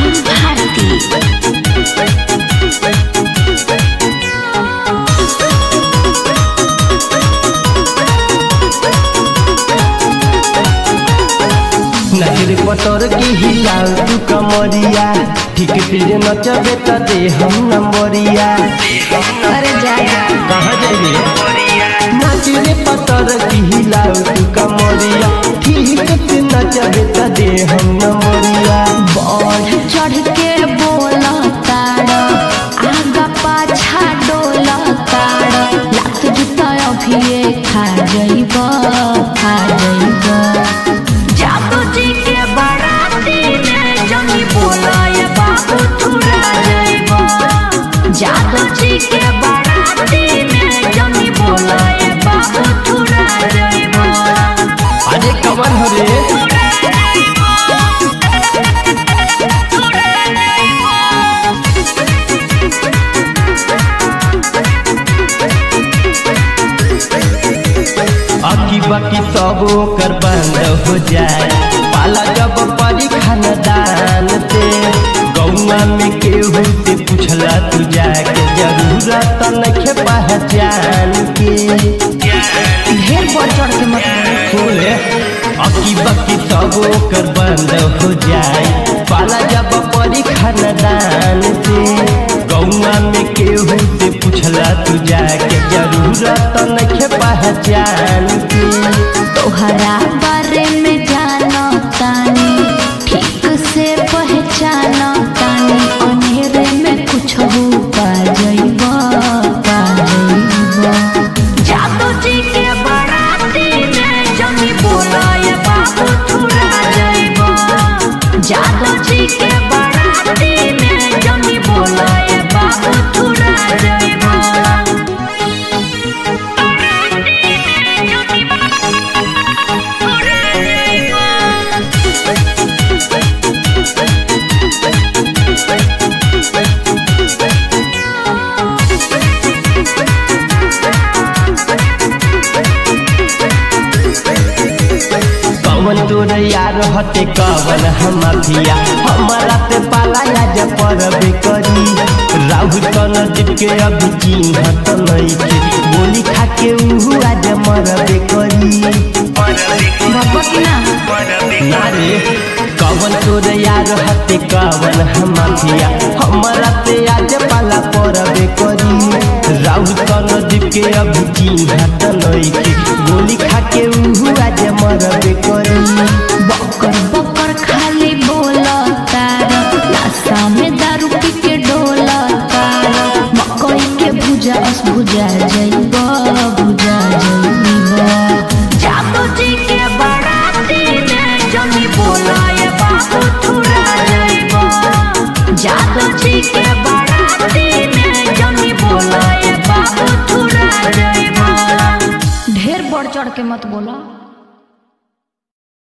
राहुल भारती नजर पतर के हिलाल तू कमरिया ठीक तेरे नचबे त दे हम नंबरिया अरे जा जा कहाँ जाइए नजर पतर के हिलाल तू कमरिया ठीक से नचबे त दे हम नंबरिया बढ़ चढ़ के बोल ताड़ आगा पाछा डोल ताड़ लात जूता अभिये खा जइब खा जइब जादू जी के बाराती में जमी बोलाए बाबू थुरा जइब जादू जी के बाराती में जमी बोलाए बाबू थुरा जइब अरे कमर हो रे अकी बाकी सब ओकर बंद हो जाए पाला जब परी खानदान से गौआ में केहू से पूछला तू जाके जरूरत नखे पहचान के ढेर बढ़ चढ़ के मत बोलो। खोले अकी बाकी सब ओकर बंद हो जाए पाला जब परी खानदान से गौआ में केहू से पूछला तू जाके जरूरत नखे पहचान के तोहरा बारे में जानो तानी ठीक से पहचानो तानी अनेरे में कुछ हो पा जइब पा जइब जादू जी के बाराती में जमी बोलाए बाबू थुरा जइब जादू जी के बाराती में जमी बोलाए बाबू थुरा जइब कवन तोर यार हते कवन हम अभिया हमारा ते पाला आज परबे करी राहु तन के अभी चिन्हत नइखे बोली खा के उहु आज मरबे करी बाबा की ना नारे कवन तोर यार हते कवन हम अभिया हमारा ते आज पाला परबे करी राहु तन के अभी चिन्हत नइखे बोली खा के उहु आज मरबे करी बकर बकर खाली बोला तार नासा में दारू पी के डोला तार मकई के भुजा अस भुजा जइब भुजा जइब जादू जी के बाराती में जमी बोलाए बाबू थुरा जइब जादू जी के बाराती में जमी बोलाए बाबू थुरा जइब ढेर बढ़ चढ़ के मत बोला